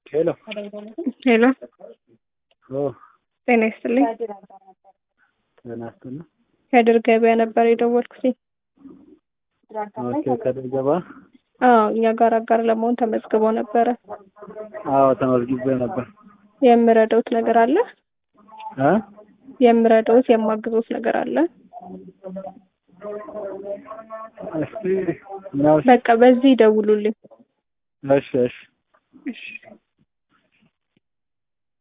ሄሎ ሄሎ ኦ ጤና ይስጥልኝ። ጤና ይስጥልኝ። ከድር ገበያ ነበር የደወልኩት። ኦኬ ከድር ገባ አዎ እኛ ጋር አጋር ለመሆን ተመዝግበው ነበረ። አዎ ተመዝግቤ ነበር የምረዳውት ነገር አለ? እ የምረዳውት የማግዞት ነገር አለ? እስቲ ነው በቃ በዚህ ይደውሉልኝ። እሺ እሺ እሺ